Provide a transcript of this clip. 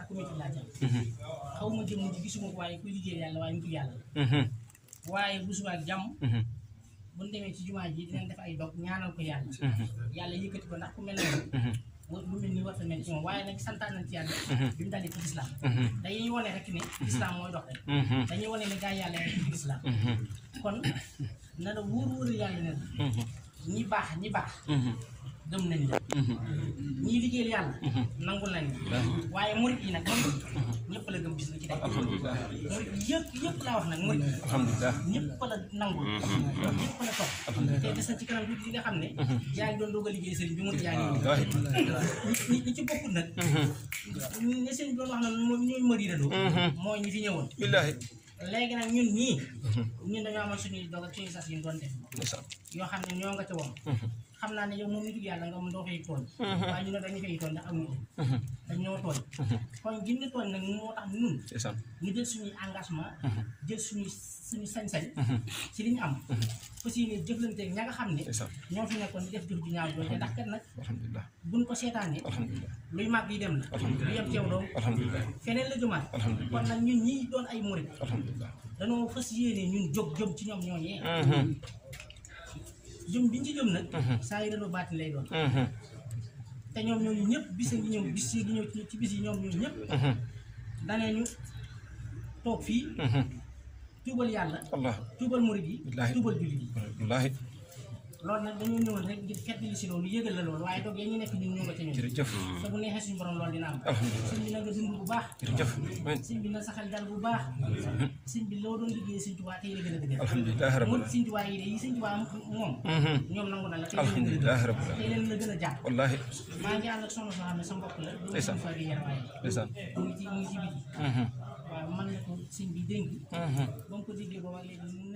comité laa jëm xaw ma jëm ji gisuma ko waaye kuy liggéey yàlla waaye nitu yàlla la waaye bu subaa ak jàmm bu ñu demee ci jumaa ji dinañ def ay dog ñaanal ko yàlla yàlla yëkkati ko ndax ku mel noonu wa- lu mel ni war a mel ci moom waaye nag santaan nañ ci yàlla bi mu dalee ci lislaam dañuy wane rek ne lislaam mooy dox rek dañuy wane ne gaa yàlla rek ci lislaam kon na la wóor wóor yàlla ne la ñi baax ñi baax gëm nañ la ñii liggéeyal yàlla nangul nañ la waaye murit yi nag moom ñëpp la gëm bis na ci tey murit yi yëpp yëpp laa wax nag murit yi alhamdulilah ñëpp la nangul ñëpp la topp te des na ci kanam tuuti nga xam ne yaa ngi doon doog a liggéey sëriñ bi murit yaa ngi wallaahi ñi ñi ci bokkul nag ne sëriñ bi doon wax na moom ñooy mëriirandoo mooy ñi fi ñëwoon billaahi léegi nag ñun ñii ñun dañoo amoon suñuy dog ak suñuy sas yi ñu doon def ndeysaan yoo xam ne ñoo nga ca woon xam naa ne yow moom nitu yàlla nga moom doo fay tooñ waaye ñu ne dañu fay tooñ ndax amuñu dañ ñoo tooñ kon gin ne tooñ nag moo tax ñun ndeysaan ñu jël suñuy engagement jël suñuy suñu sañ-sañ ci li ñu am fas yéene jëflante ña nga xam ne ndeysaan ñoo fi nekkoon di def jëf ju ñaaw jooju ndax kat nag alhamdulilah buñ ko seetaanee alhamdulilah luy màgg yi dem la lu yem ceew doom alhamdulilah feneen la jëmaat alhamdulilah kon nag ñun ñii doon ay murit alhamdulilah dañoo fas yéene ñun jóg jëm ci ñoom ñooñee jëm biñ ci jëm nag saa yi dañoo baati lay doon te ñoom ñooñu ñëpp bis ngi ñëw bis yi di ñëw ci ci bis yi ñoom ñooñu ñëpp danee ñu toog fii tuubal yàlla allah tuubal murit yi Wallaahi. tuubal jullit yi wallaahi loolu nag dañoo ñëwoon rek ngir fett li si loolu yëgal la loolu waaye doog ya ñu nekk ñun ñoo nga ca ñun jërëjëf te bu neexee suñu borom loolu dina am alhamdulilah sëñ bi na nga dund bu baax jërëjëf amiin sëñ bi na saxal dal bu baax sëñ bi loo doon liggéey sëñ Tuubaa tey la gën a dëgër alhamdulilah rabbil mun sëñ Tuubaa yi de yi sëñ Tuubaa moom ñoom nangu na la tey leen alhamdulilah rabbil tey leen la gën a jàpp wallaahi maa ngi ànd ak soxna soo xam ne sa mbokk la doo Ndeysaan. fa di yar waaye ndeysaan mu ngi ci mu ngi ci biti waaw man na ko sëñ bi dénk ba mu ko déggee booba léegi mu